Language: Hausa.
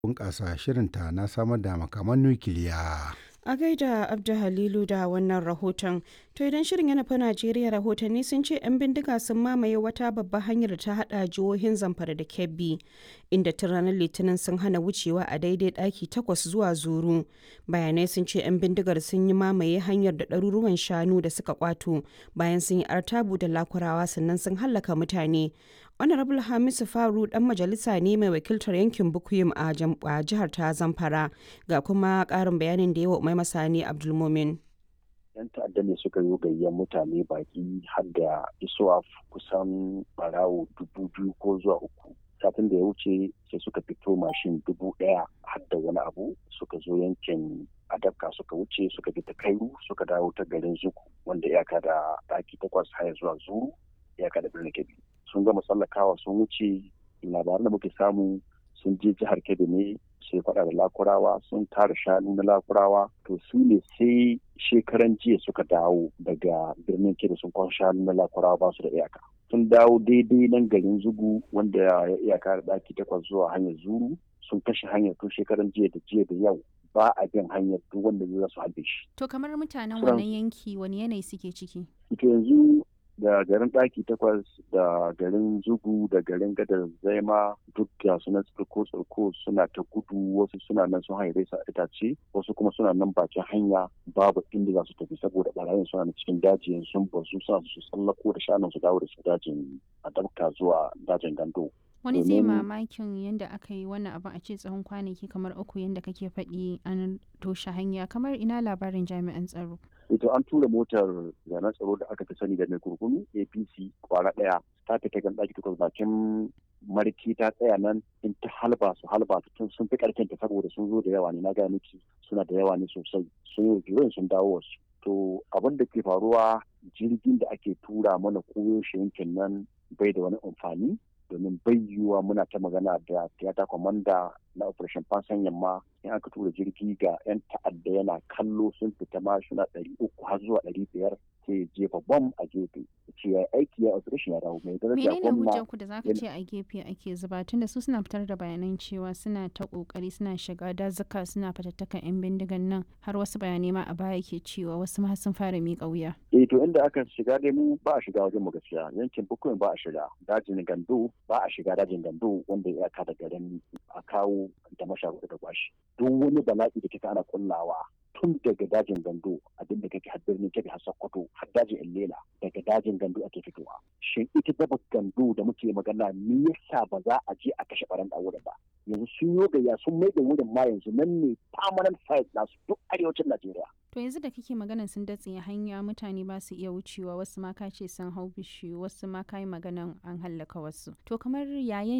bunƙasa shirinta na samar da makaman nukiliya. A gaida Abdu Halilu da wannan rahoton. To idan shirin ya nufi Najeriya rahotanni sun ce 'yan bindiga sun mamaye wata babbar hanyar ta hada jihohin Zamfara da Kebbi inda tun ranar Litinin sun hana wucewa a daidai daki takwas zuwa zuru. Bayanai sun ce 'yan bindigar sun yi mamaye hanyar da ɗaruruwan shanu da suka kwato bayan sun yi artabu da lakurawa sannan sun hallaka mutane. Honorable Hamisu Faru dan majalisa ne mai wakiltar yankin Bukuyum a jihar ta Zamfara ga kuma ƙarin bayanin da yawa mai masani Abdulmumin. yan ta'adda ne suka yi gayyar mutane baki har da isuwa kusan barawo dubu biyu ko zuwa uku satin da ya wuce sai suka fito mashin dubu ɗaya har da wani abu suka zo yankin adabka suka wuce suka bi ta kairu suka dawo ta garin zuku wanda iyaka da ɗaki takwas haya zuwa zuru iyaka da birnin kebbi sun gama tsallakawa sun wuce labaran da muke samu sun je jihar kebbi ne sai faɗa da lakurawa sun tara shanu na lakurawa to su ne sai shekaran jiya suka dawo daga birnin kebbi sun kwan shanu na lakurawa ba su da iyaka sun dawo daidai nan garin zugu wanda ya iyaka da ɗaki takwas zuwa hanyar zuru sun kashe hanyar tun shekaran jiya da jiya da yau ba a bin hanyar duk wanda zai su halbe shi. To kamar mutanen wannan yanki wani yanayi suke ciki? Ito yanzu da garin ɗaki takwas da garin zugu da garin gadar zaima duk da suna tsirko tsirko suna ta gudu wasu suna nan sun haire sa itace wasu kuma suna nan bakin hanya babu inda za su tafi saboda barayin suna na cikin dajin sun bazu suna su tsallako da shanun su dawo da su dajin a dabka zuwa dajin gando. wani zai mamakin yadda aka yi wannan abin a ce tsawon kwanaki kamar uku yadda kake faɗi an toshe hanya kamar ina labarin jami'an tsaro ito an tura motar zanen tsaro da aka fi sani da mai kurkunu apc kwara ɗaya ta fita gan ɗaki takwas bakin marki ta tsaya nan in ta halba su halba tun sun fi ƙarfin ta saboda sun zo da yawa ne na gaya miki suna da yawa ne sosai sun yi sun dawo wasu to abin da ke faruwa jirgin da ake tura mana koyo shi yankin nan bai da wani amfani domin bai yiwuwa muna ta magana da tiyata kwamanda na operation fansan yamma in aka tura jirgi ga 'yan ta'adda yana kallo sun fita ma suna ɗari uku har zuwa ɗari biyar sai jefa bom a gefe ce ya aiki ya operation ya dawo mai daraja menene hujjar ku da zaka ce a gefe ake zuba tunda su suna fitar da bayanan cewa suna ta kokari suna shiga dazuka suna fatattakan yan bindigan nan har wasu bayanai ma a baya ke cewa wasu ma sun fara miƙa wuya eh to inda aka shiga dai mu ba a shiga wajen mu gaskiya yankin bukuyin ba a shiga dajin gando ba a shiga dajin gando wanda ya ka da garin a kawo da masharuɗa da kwashi duk wani bala'i da kika ana kullawa tun daga dajin gando abin da kake har birnin kebe har sokoto har dajin illela daga dajin gando ake fitowa shin ita daba gando da muke magana me yasa ba za a je a kashe baran da wurin ba yanzu sun yi gayya sun mai da wurin ma yanzu nan ne permanent site nasu duk arewacin najeriya to yanzu da kake maganan sun datse hanya mutane ba su iya wucewa wasu ma ka ce sun hau bishiyu wasu ma ka yi maganan an hallaka wasu to kamar yayin